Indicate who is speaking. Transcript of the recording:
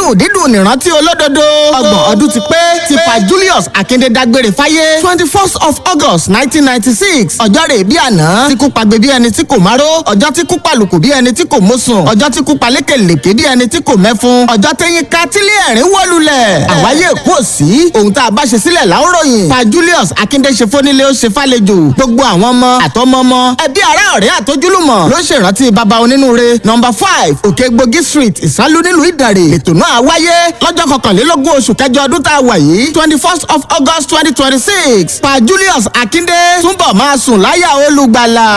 Speaker 1: dídùn dídùn nìrántí olódodo. ọgbọ̀n ọdún ti pé ti pa Julius Akinde dágbére fáyé twenty first of August nineteen ninety six ọjọ́ rẹ̀ bí àná tí kú pagbe bí ẹni tí kò máró ọjọ́ tí kú palùkù bí ẹni tí kò mọ́sùn ọjọ́ tí kú palékèlèké bí ẹni tí kò mẹ́fun ọjọ́ tẹ́yìn ká tílé ẹ̀rín wọ́lulẹ̀. àwáyé kú òsì ohun tá a bá ṣe sílẹ̀ láwòrán pa Julius Akinde ṣe fónílé ó ṣe fàlejò gbogbo àwọn ọmọ àtọmọmọ ẹbí ará ọ̀rẹ́ àtojúlùmọ̀ ló ṣèrántí baba onínúure nọmba five òkègbògi street ìsálú nílùú ìdàrè ètò náà wáyé lọ́jọ́ kọkànlélógún oṣù kẹjọ ọdún tá a wà yìí twenty first of August twenty twenty six pa Julius Akinde túnbọ̀ máa sùn láyà olùgbàlà.